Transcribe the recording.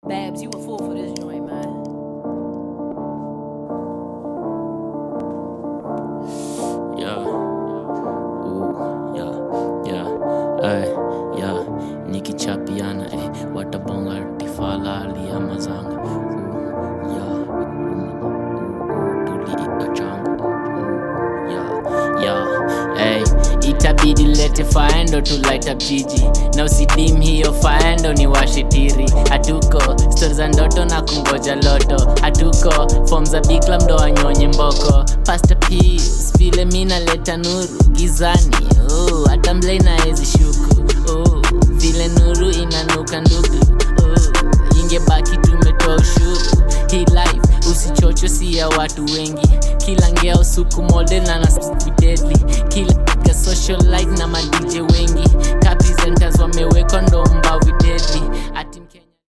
Babs, you a fool for this joint, man. Yeah. Ooh, yeah, yeah, ay, yeah. Nikichapiana, eh, watabonga tifalali ama zanga. Ooh, yeah, ooh, ooh, tuliika changu. Ooh, yeah, yeah, hey. Itabidi lete faendo to light up jiji na usidim hiyo faendo ni washitiri hatuko stori za ndoto na kungoja loto hatuko fom za bikla mdo wanyonye mboko pasta peace vile mi naleta nuru gizani oh, hata mlei naezi shuku oh, vile nuru inanuka ndugu oh, ingebaki tumetoa ushuru hii life usichocho si ya watu wengi kila ngea usuku model na nasidedli kila ka socialite na madj wengi ka presenters wamewekwa ndo mbawi deadly At